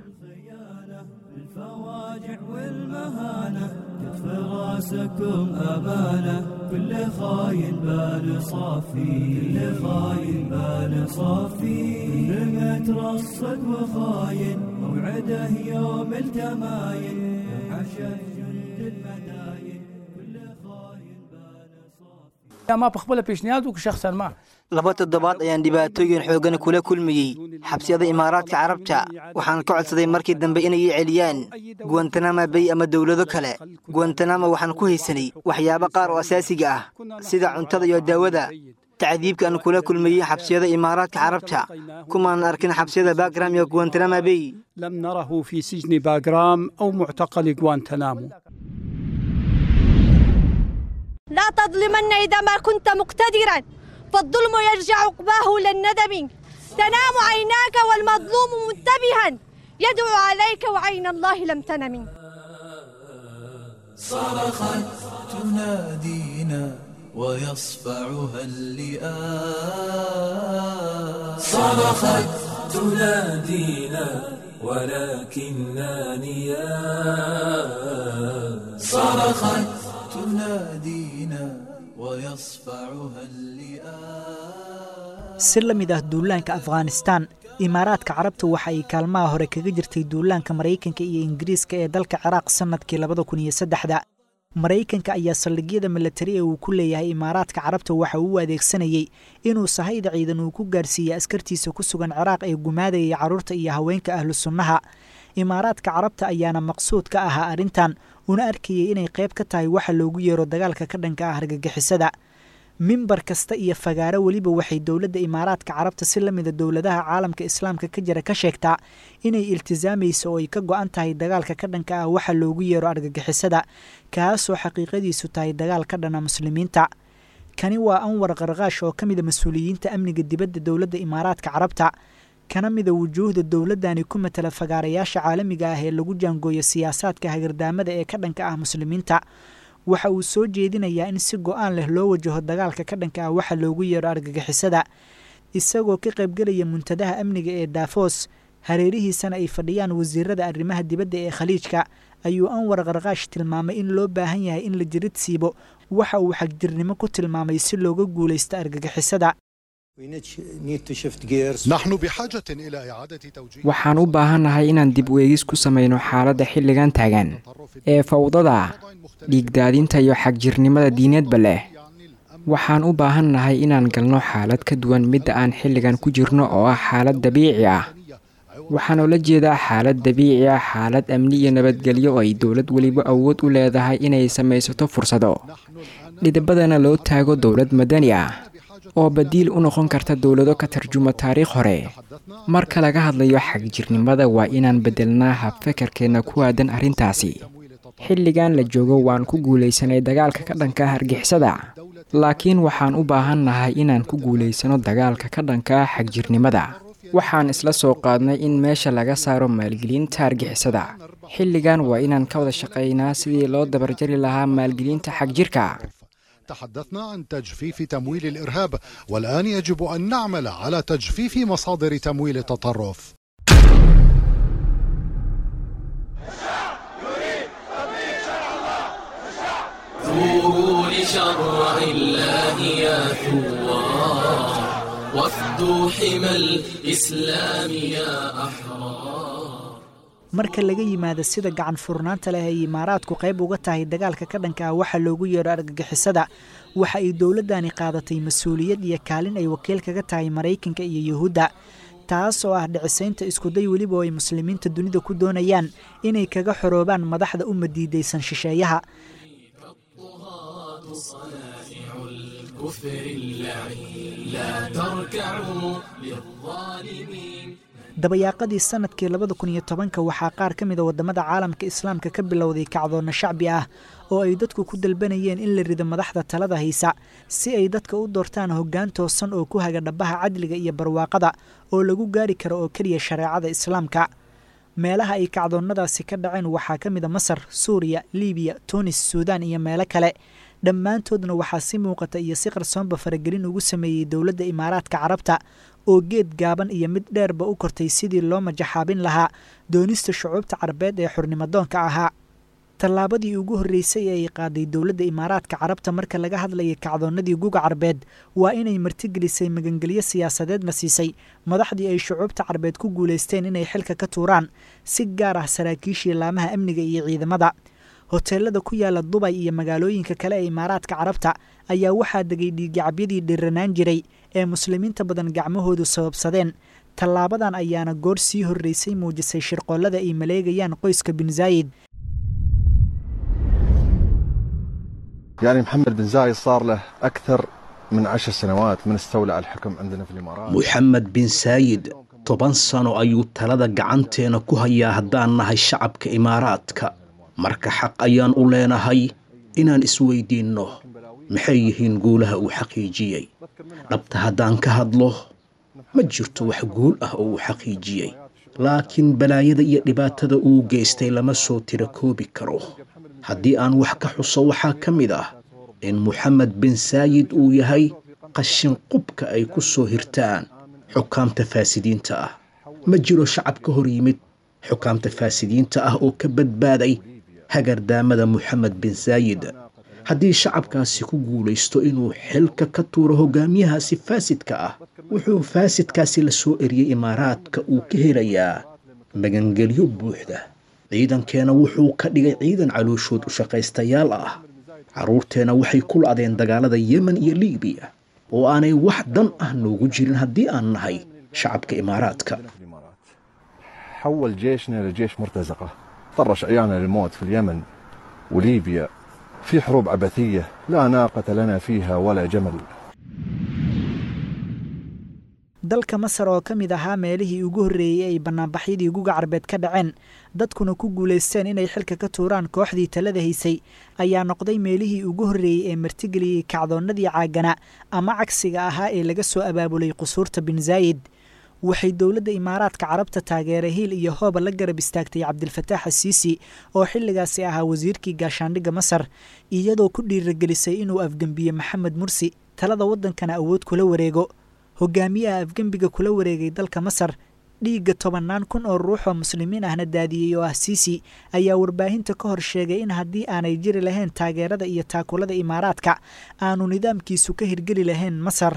الفواجع والمهانة كتف راسكم أمانة كل خاين بال صافي كل خاين بال صافي كل مترصد وخاين موعده يوم التماين حشد جند المداين كل خاين بال صافي ما بخبله پیشنهاد وک شخصا ما laba toddobaad ayaan dhibaatooyin xoogan kula kulmayey xabsiyada imaaraadka carabta waxaan ka codsaday markii dambe inay ii celiyaan guwantanama bay ama dowlado kale guwantanama waxaan ku haysanay waxyaabo qaar oo asaasiga ah sida cuntada iyo daawada tacdiibka aan kula kulmayey xabsiyada imaaraadka carabta kumaan arkin xabsiyada bagram iyo guwantanama bay لم نره في سجن باغرام أو معتقل غوانتنامو لا تظلمن إذا ما كنت مقتدرا فالظلم يرجع عقباه للندم تنام عيناك والمظلوم منتبها يدعو عليك وعين الله لم تنم صرخت تنادينا ويصفعها اللئام صرخت تنادينا ولكننا نيام صرخت تنادينا ويصفعها اللئام si la mid ah duulaanka afghanistan imaaraadka carabta waxa ay kaalmaha hore kaga jirtay duulaanka maraykanka iyo ingiriiska ee dalka ciraaq sannadkii labada kun iyo saddexda maraykanka ayaa saldhigyada milatari ee uu ku leeyahay imaaraadka carabta waxa uu u adeegsanayey inuu sahayda ciidan uu ku gaarsiiyey askartiisa ku sugan ciraaq ee gumaadayay carruurta iyo haweenka ahlu sunnaha imaaraadka carabta ayaana maqsuud ka ahaa arrintan una arkayay inay qayb ka tahay waxa loogu yeero dagaalka ka dhanka ah argagixisada mimbar kasta iyo fagaaro weliba waxay dowladda imaaraadka carabta si la mida dowladaha caalamka islaamka ka jira ka sheegtaa inay iltisaamayso oo ay ka go-an tahay dagaalka ka dhanka ah waxa loogu yeero argagixisada kaasoo xaqiiqadiisu tahay dagaal ka dhana muslimiinta kani waa anwar qarqaash oo ka mida mas-uuliyiinta amniga dibadda dowladda imaaraadka carabta kana mida wujuuhda dowladdani ku matala fagaarayaasha caalamiga ah ee lagu jaangooyo siyaasaadka hagardaamada ee ka dhanka ah muslimiinta waxa uu soo jeedinayaa in si go-aan leh loo wajaho dagaalka ka dhanka ah waxa loogu yeero argagixisada isagoo ka qaybgelaya muntadaha amniga ee daafos hareerihiisana ay fadhiyaan wasiirada arrimaha dibadda ee khaliijka ayuu anwar qarqaash tilmaamay in loo baahan yahay in la jirid siibo waxa uu xagjirnimo ku tilmaamay si looga guulaysto argagixisada waxaan u baahannahay inaan dib u eegis ku samayno xaaladda xilligan taagan ee fawdada dhiigdaadinta iyo xagjirnimada diineedba leh waxaan u baahannahay inaan galno xaalad ka duwan midda aan xilligan ku jirno oo ah xaalad dabiici ah waxaan ula jeedaa xaalad dabiici ah xaalad amni iyo nabadgelyo oo ay dowlad weliba awood u leedahay inay samaysato fursado dhidibadana loo taago dowlad madani ah oo badiil u noqon karta dowlado ka tarjuma taariikh hore marka laga hadlayo xagjirnimada waa inaan beddelnaa habfekerkeenna ku aadan arrintaasi xilligan la joogo waan ku guulaysanay dagaalka ka dhanka ah argixisada laakiin waxaan u baahan nahay inaan ku guulaysano dagaalka ka dhanka ah xagjirnimada waxaan isla soo qaadnay in meesha laga saaro maalgelinta argixisada xilligan waa inaan ka wada shaqaynaa sidii loo dabarjari lahaa maalgelinta xagjirka تحدثنا عن تجفيف تمويل الارهاب والان يجب ان نعمل على تجفيف مصادر تمويل التطرف ثوروا لشرع الله يا ثوار وافدوا حمى الإسلام يا أحرار marka laga yimaado sida gacan furnaanta leh ay imaaraadku qayb uga tahay dagaalka ka dhanka ah waxaa loogu yeedho argagixisada waxa ay dowladdani qaadatay mas-uuliyad iyo kaalin ay wakiil kaga tahay maraykanka iyo yuhuudda taas oo ah dhicisaynta iskuday weliba oo ay muslimiinta dunida ku doonayaan inay kaga xoroobaan madaxda uma diidaysan shisheeyaha الكفر اللعين لا تركعوا للظالمين dabayaaqadii sanadkii labada kun iyo tobanka waxaa qaar ka mid a waddamada caalamka islaamka ka bilowday kacdoonna shacbi ah oo ay dadku ku dalbanayeen in la rido madaxda talada haysa si ay dadka u doortaan hoggaan toosan oo ku haga dhabbaha cadliga iyo barwaaqada oo lagu gaari karo oo keliya shareecada islaamka meelaha ay kacdoonnadaasi ka dhaceen waxaa ka mid a masar suuriya libiya tunis suudaan iyo meelo kale dhammaantoodna waxaa si muuqata iyo si qarsoonba faragelin ugu sameeyey dowladda imaaraadka carabta oo geed gaaban iyo mid dheerba u kortay sidii loo majaxaabin lahaa doonista shucuubta carabeed ee xurnimadoonka ahaa tallaabadii ugu horreysay ee ay qaaday dowladda imaaraadka carabta marka laga hadlayay kacdoonnadii guga carbeed waa inay martigelisay magangelyo siyaasadeedna siisay madaxdii ay shucuubta carbeed ku guulaysteen inay xilka ka tuuraan si gaar ah saraakiishii laamaha amniga iyo ciidamada hoteelada ku yaala dubay iyo magaalooyinka kale ee imaaraadka carabta ayaa waxaa degay dhiigacabyadii dhiranaan jiray ee muslimiinta badan gacmahoodu sababsadeen tallaabadan ayaana goor sii horreysay muujisay shirqoollada ay maleegayaan qoyska bin zaayid يعني محمد بن زايد صار له أكثر من عشر سنوات من استولى على الحكم عندنا في الإمارات moxamed bin saayid toban sano ayuu talada gacanteena ku hayaa haddaan nahay shacabka imaaraadka marka xaq ayaan u leenahay inaan isweydiinno maxay yihiin guulaha uu xaqiijiyey dhabta haddaan ka hadlo ma jirto wax guul ah oo uu xaqiijiyey laakiin balaayada iyo dhibaatada uu geystay lama soo tira koobi karo haddii aan wax ka xuso waxaa ka mid ah in moxamed bin saayid uu yahay qashin qubka ay ku soo hirtaan xukaamta faasidiinta ah ma jiro shacab ka hor yimid xukaamta faasidiinta ah oo ka badbaaday hagardaamada moxamed bin saayid haddii shacabkaasi ku guulaysto inuu xilka ka tuuro hogaamiyahaasi faasidka ah wuxuu faasidkaasi la soo eriyey imaaraadka uu ka helayaa magangelyo buuxda ciidankeena wuxuu ka dhigay ciidan calooshood u shaqaystayaal ah carruurteena waxay ku la'deen dagaalada yemen iyo libiya oo aanay wax dan ah noogu jirin haddii aan nahay shacabka imaaraadka حول جيشنا لجيش مرتزقة طرش عيالنا للموت في اليمن وليبيا في حروب عبثية لا ناقة لنا فيها ولا جمل dalka masar oo ka mid ahaa meelihii ugu horreeyey ay bannaanbaxyadii guga carbeed ka dhaceen dadkuna ku guulaysteen inay xilka ka tuuraan kooxdii talada haysay ayaa noqday meelihii ugu horreeyey ee martigeliyey kacdoonnadii caagana ama cagsiga ahaa ee laga soo abaabulay qusuurta bin zaayid waxay dowladda imaaraadka carabta taageera hiil iyo hooba la garab istaagtay cabdilfataax asiisi oo xilligaasi ahaa wasiirkii gaashaandhigga masar iyadoo ku dhiiragelisay inuu afgembiye maxamed mursi talada waddankana awood kula wareego hogaamiyaha afgembiga kula wareegay dalka masar dhiigga tobannaan kun oo ruux oo muslimiin ahna daadiyey oo ah siisi ayaa warbaahinta ka hor sheegay in haddii aanay jiri lahayn taageerada iyo taakulada imaaraadka aanu nidaamkiisu ka hirgeli lahayn masar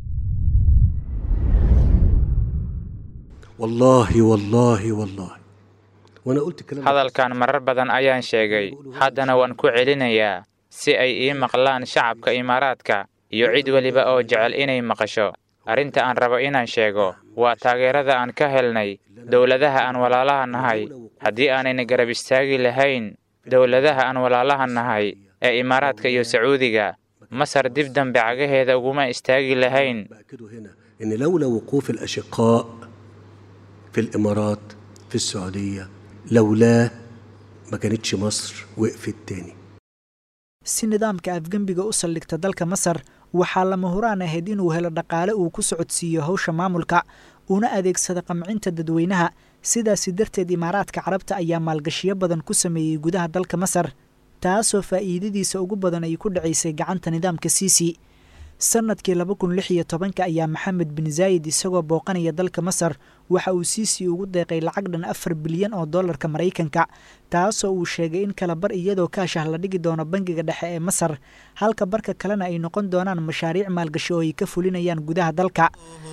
والله والله والله وانا قلت كلام hadalkan marar badan ayaan sheegay haddana waan ku celinayaa si ay ii maqlaan shacabka imaaraadka iyo cid weliba oo jecel inay maqasho arrinta aan rabo inaan sheego waa taageerada aan ka helnay dowladaha aan walaalaha nahay haddii aanayna garab istaagi lahayn dowladaha aan walaalaha nahay ee imaaraadka iyo sacuudiga masar dib dambe cagaheeda uguma istaagi lahayn ان لولا وقوف الاشقاء في الامارات في السعوديه لولاه ما كانتش مصر وقفت تاني si nidaamka afgembiga u saldhigta dalka masar waxaa lama huraan ahayd inuu helo dhaqaale uu ku socodsiiyo hawsha maamulka una adeegsada qamcinta dadweynaha sidaasi darteed imaaraadka carabta ayaa maalgashiyo badan ku sameeyey gudaha dalka masar taasoo faa'iidadiisa ugu badan ay ku dhacaysay gacanta nidaamka siisi sanadkii laba kun lix iyo tobanka ayaa maxamed bin zaayid isagoo booqanaya dalka masar waxa uu siisi ugu deeqay lacag dhan afar bilyan oo dollarka maraykanka taasoo uu sheegay in kala bar iyadoo kaashah la dhigi doono bangiga dhexe ee masar halka barka kalena ay noqon doonaan mashaariic maalgashi oo ay ka fulinayaan gudaha dalka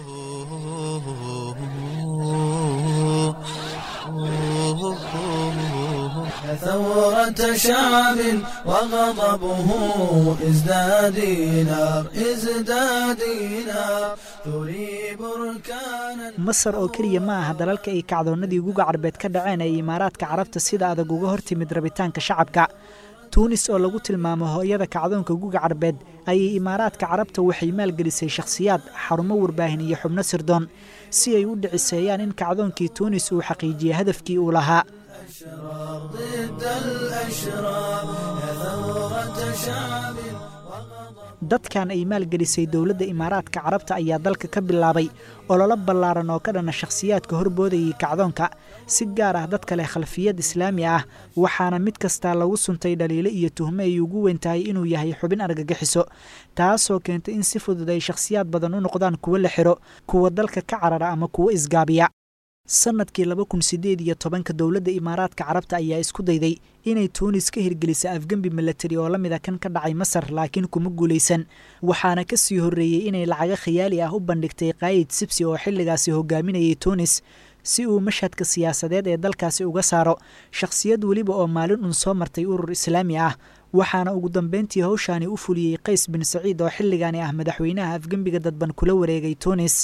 ثورة شعب وغضبه ازداد نار ازداد نار تريب بركانا masar oo keliya ma aha dalalka ay kacdoonnadii guga carbeed ka dhaceen ee imaaraadka carabta sida adag uga hortimid rabitaanka shacabka tuunis oo lagu tilmaamo hooyada kacdoonka guga carbeed ayay imaaraadka carabta waxay maalgelisay shakhsiyaad xarumo warbaahin iyo xubno sirdoon si ay u dhiciseeyaan in kacdoonkii tuunis uu xaqiijiye hadafkii uu lahaa ضد الأشرار يا ثورة شعب dadkan ay maalgelisay dowladda imaaraadka carabta ayaa dalka ka bilaabay ololo ballaaran oo ka dhana shakhsiyaadka horboodayay kacdoonka si gaar ah dadka leh khalfiyad islaami ah waxaana mid kastaa lagu suntay dhaliilo iyo tuhme ay ugu weyn tahay inuu yahay xubin argagixiso taasoo keentay in si fudud ay shakhsiyaad badan u noqdaan kuwo la xiro kuwa dalka ka carara ama kuwo isgaabiya sanadkii laba kun sideed iyo tobanka dowladda imaaraadka carabta ayaa isku dayday inay tuunis ka hirgelisa afgembi milatari oo la mid a kan ka dhacay masar laakiin kuma guulaysan waxaana ka sii horreeyey inay lacago khiyaali ah u bandhigtay kaayid sibsi oo xilligaasi hogaaminayay tuunis si uu mashhadka siyaasadeed ee dalkaasi uga saaro shakhsiyad weliba oo maalin uun soo martay urur islaami ah waxaana ugu dambeyntii howshaani u fuliyey qays bin saciid oo xilligaani ah madaxweynaha afgembiga dadban kula wareegay tuunis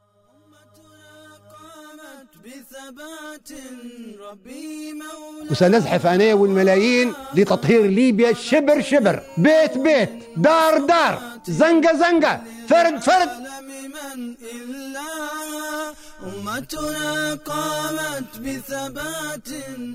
بثبات ربي مولاي وسنزحف أنا والملايين لتطهير ليبيا شبر شبر بيت بيت دار دار زنقة زنقة فرد فرد من إلا أمتنا قامت بثبات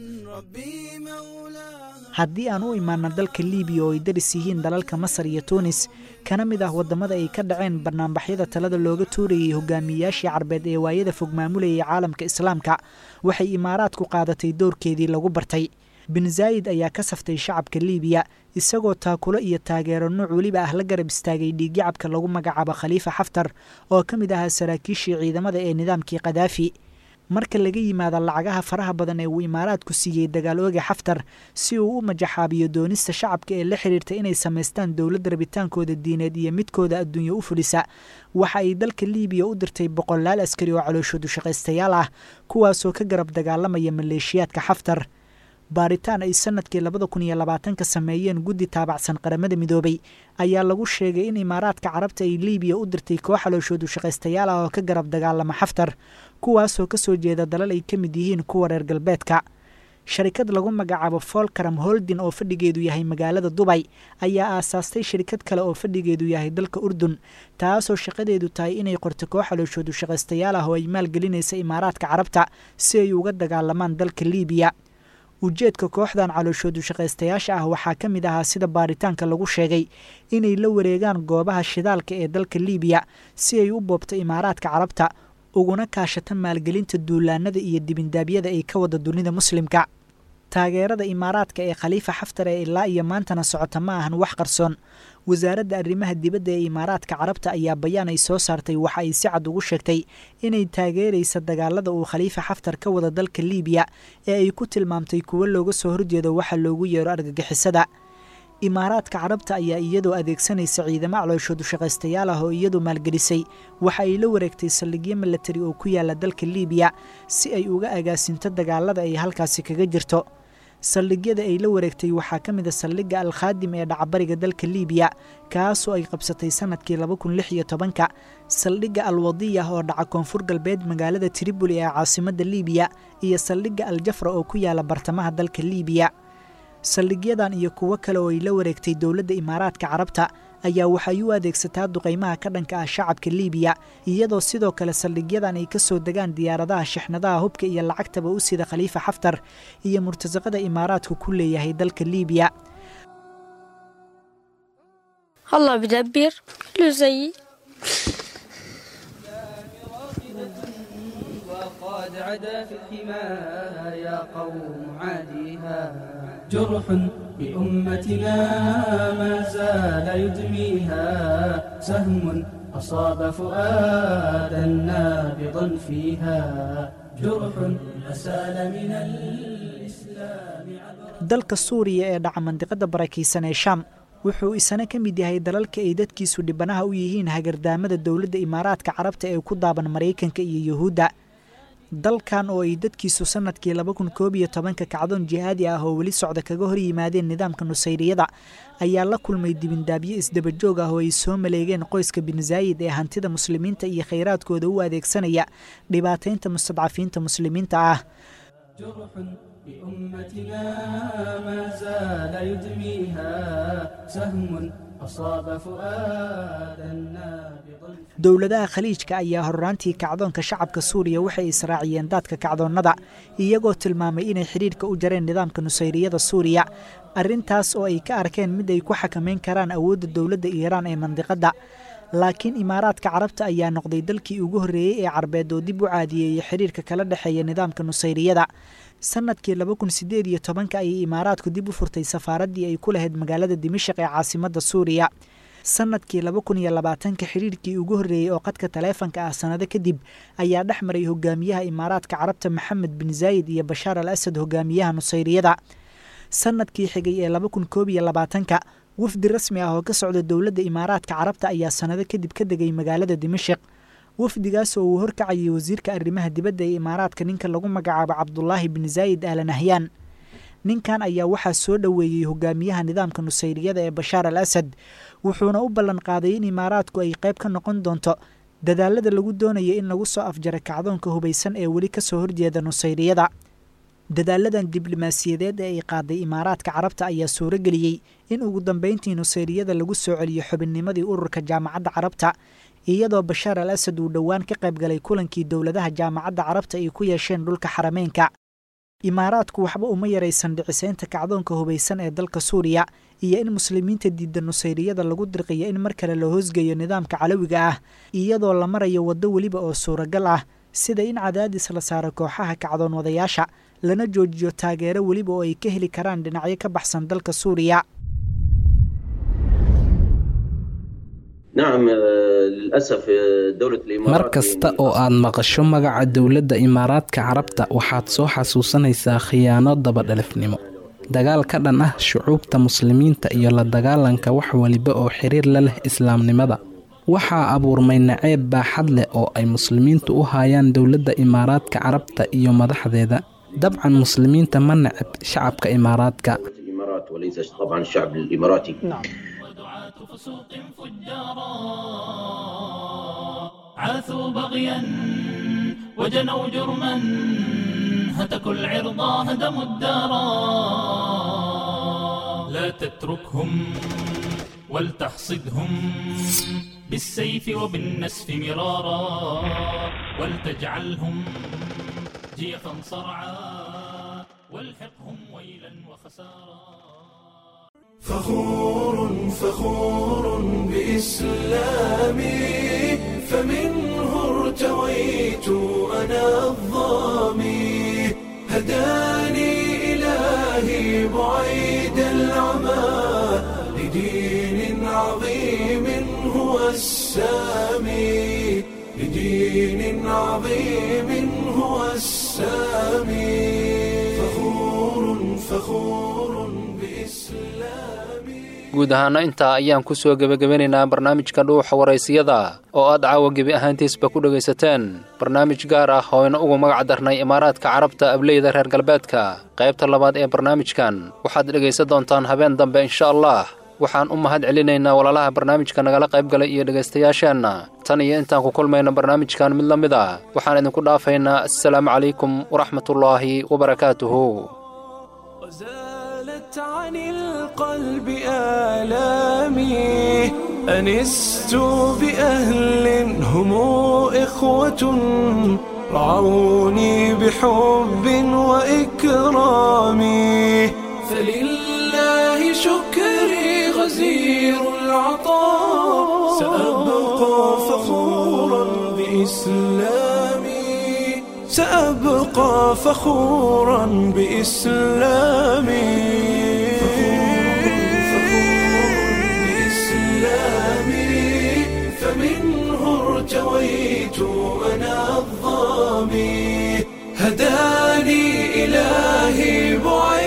ربي مولاي haddii aan u imaano dalka liibiya oo ay daris yihiin dalalka masar iyo tuunis kana mid ah waddamada ay ka dhaceen banaanbaxyada talada looga tuurayay hogaamiyeyaashii carbeed ee waayada fog maamulayay caalamka islaamka waxay imaaraadku qaadatay doorkeedii lagu bartay bin zaayid ayaa ka saftay shacabka liibiya isagoo taakulo iyo taageero nuuc weliba ah la garab istaagay dhiigyacabka lagu magacaabo khaliifa xaftar oo ka mid ahaa saraakiishii ciidamada ee nidaamkii kadaafi marka laga yimaado lacagaha faraha badan ee uu imaaraadku siiyey dagaal ooga xaftar si uu u majaxaabiyo doonista shacabka ee la xidhiirta inay samaystaan dowladda rabitaankooda diineed iyo midkooda adduunye u fulisa waxa ay dalka liibiya u dirtay boqolaal askari oo calooshoodu shaqaystayaal ah kuwaasoo ka garab dagaalamaya maleeshiyaadka xaftar baaritaan ay sanadkii labada kun iyo labaatanka sameeyeen guddi taabacsan qaramada midoobay ayaa lagu sheegay in imaaraadka carabta ay liibiya u dirtay koox calooshoodu shaqaystayaal ah oo ka garab dagaalama xaftar kuwaasoo ka soo jeeda dalal ay ka mid yihiin kuwa reer galbeedka sharikad lagu magacaabo folkaram holdin oo fadhigeedu yahay magaalada dubay ayaa aasaastay shirikad kale oo fadhigeedu yahay dalka urdun taasoo shaqadeedu tahay inay qorto koox calooshoodu shaqaystayaal ah oo ay maalgelinaysa imaaraadka carabta si ay uga dagaalamaan dalka liibiya ujeedka kooxdan calooshoodu shaqaystayaasha ah waxaa ka mid ahaa sida baaritaanka lagu sheegay inay la wareegaan goobaha shidaalka ee dalka liibiya si ay u boobto imaaraadka carabta uguna kaashata maalgelinta duulaanada iyo dibindaabyada ay ka wada dunida muslimka taageerada imaaraadka ee khaliifa xaftar ee ilaa iyo maantana socota ma ahan wax qarsoon wasaaradda arrimaha dibadda ee imaaraadka carabta ayaa bayaan ay soo saartay waxa ay si cad ugu sheegtay inay taageeraysa dagaalada uu khaliifa xaftar ka wada dalka liibiya ee ay ku tilmaamtay kuwo looga soo horjeedo waxa loogu yeero argagixisada imaaraadka carabta ayaa iyadoo adeegsanaysa ciidamo calooshoodu shaqaystayaal ah oo iyadu maalgelisay waxa ay la wareegtay saldhigyo milatari oo ku yaala dalka liibiya si ay uga agaasinto dagaalada ay halkaasi kaga jirto saldhigyada ay la wareegtay waxaa ka mid a saldhigga alkhaadim ee dhacabariga dalka liibiya kaasoo ay qabsatay sanadkii laba kun lix iyo tobanka saldhigga alwadiya oo dhaca koonfur galbeed magaalada triboli ee caasimadda liibiya iyo saldhigga aljafra oo ku yaala bartamaha dalka liibiya saldhigyadan iyo kuwo kale oo ay la wareegtay dowladda imaaraadka carabta ayaa waxay u adeegsataa duqaymaha ka dhanka ah shacabka liibiya iyadoo sidoo kale saldhigyadan ay ka soo degaan diyaaradaha shixnadaha hubka iyo lacagtaba u sida khaliifa xaftar iyo murtasaqada imaaraadku ku leeyahay dalka liibiya الله بدبر كله زيي عدا في الحماية يا قوم عاديها جرح بأمتنا ما زال يدميها سهم أصاب فؤادا نابضا فيها جرح أسال من الإسلام dalka suuriya ee dhaca mandiqada barakaysan ee shaam wuxuu isana ka mid yahay dalalka ay dadkiisu dhibanaha u yihiin hagardaamada dowladda imaaraadka carabta ee ku daaban maraykanka iyo yuhuudda dalkan oo ay dadkiisu sanadkii laba kun koob iyo tobanka kacdoon jihaadi ah oo weli socda kaga hor yimaadeen nidaamka nusayriyada ayaa la kulmay dibindaabyo isdabajoog ah oo ay soo maleegeen qoyska bin zaayid ee hantida muslimiinta iyo khayraadkooda u adeegsanaya dhibaataynta mustadcafiinta muslimiinta ah بأمتنا ما زال يدميها سهم أصاب فؤادا نابضا dowladaha khaliijka ayaa horraantii kacdoonka shacabka suuriya waxay israaciyeen daadka kacdoonnada iyagoo tilmaamay inay xidhiidhka u jareen nidaamka nusayriyada suuriya arrintaas oo ay ka arkeen mid ay ku xakamayn karaan awoodda dowladda iiraan ee mandiqadda laakiin imaaraadka carabta ayaa noqday dalkii ugu horreeyey ee carbeed oo dib u caadiyeeyey xidhiirka kala dhexeeya nidaamka nusayriyada sanadkii laba kun sideed iyo tobanka ayay imaaraadku dib u furtay safaaraddii ay ku lahayd magaalada dimashaq ee caasimadda suuriya sanadkii laba kun iyo labaatanka xidhiirkii ugu horreeyey oo qadka taleefanka ah sannado kadib ayaa dhex maray hogaamiyaha imaaraadka carabta maxamed bin zaayid iyo bashaar al asad hogaamiyaha nusayriyada sanadkii xigay ee laba kun koob iyo labaatanka wafdi rasmi ah oo ka socda dowladda imaaraadka carabta ayaa sannado kadib ka degay magaalada dimashaq wafdigaas oo uu horkacayay wasiirka arrimaha dibadda ee imaaraadka ninka lagu magacaabo cabdulaahi bin zaayid aalan nahyaan ninkan ayaa waxaa soo dhoweeyey hogaamiyaha nidaamka nusayriyada ee bashaar al asad wuxuuna u ballan qaaday in imaaraadku ay qayb ka noqon doonto dadaalada lagu doonayo in lagu soo afjara kacdoonka hubaysan ee weli ka soo horjeeda nusayriyada dadaaladan diblomaasiyadeed ee ay qaaday imaaraadka carabta ayaa suuro geliyey in ugu dambeyntii nusayriyada lagu soo celiyo xubinnimadii ururka jaamacadda carabta iyadoo bashaar al asad uu dhowaan ka qayb galay kulankii dowladaha jaamacadda carabta ay ku yeesheen dhulka xarameynka imaaraadku waxba uma yaraysan dhicisaynta kacdoonka hubaysan ee dalka suuriya iyo in muslimiinta diidda nusayriyada lagu dirqiyo in mar kale la hoosgeeyo nidaamka calawiga ah iyadoo la marayo waddo weliba oo suuragal ah sida in cadaadis la saaro kooxaha kacdoon wadayaasha lana joojiyo taageero weliba oo ay ka heli karaan dhinacyo ka baxsan dalka suuriya mar kasta oo aad maqasho magaca dowladda imaaraadka carabta waxaad soo xasuusanaysaa khiyaano dabadhalifnimo dagaal ka dhan ah shucuubta muslimiinta iyo la dagaalanka wax waliba oo xiriir la leh islaamnimada waxaa abuurmay naceeb baaxad leh oo ay muslimiintu u haayaan dowladda imaaraadka carabta iyo madaxdeeda dabcan muslimiinta ma neceb shacabka imaaraadka فسوق فجارا عاثوا بغيا وجنوا جرما هتكوا العرض هدموا الدارا لا تتركهم ولتحصدهم بالسيف وبالنسف مرارا ولتجعلهم جيفا صرعا والحقهم ويلا وخسارا فخور فخور بإسلامي فمنه ارتويت أنا الظامي هداني إلهي بعيد العمى لدين عظيم هو السامي لدين عظيم هو السامي فخور فخور guud ahaana intaa ayaan ku soo gebagabanaynaa barnaamijka dhuuxa waraysiyada oo aad caawa gebi ahaantiisba ku dhegaysateen barnaamij gaar ah oo ina ugu magac darnay imaaraadka carabta ableyda reer galbeedka qaybta labaad ee barnaamijkan waxaad dhegaysan doontaan habeen dambe insha allah waxaan u mahad celinaynaa walaalaha barnaamijka nagala qayb galay iyo dhegaystayaasheenna tan iyo intaan ku kulmayna barnaamijkan mid la mid a waxaan idinku dhaafaynaa assalaamu calaykum waraxmatullaahi wabarakaatuhu عن القلب آلامي أنست بأهل هم إخوة رعوني بحب وإكرام فلله شكري غزير العطاء سأبقى فخورا بإسلامي سأبقى فخورا بإسلامي بإسلامي فمنه ارتويت أنا الظامي هداني إلهي بعيد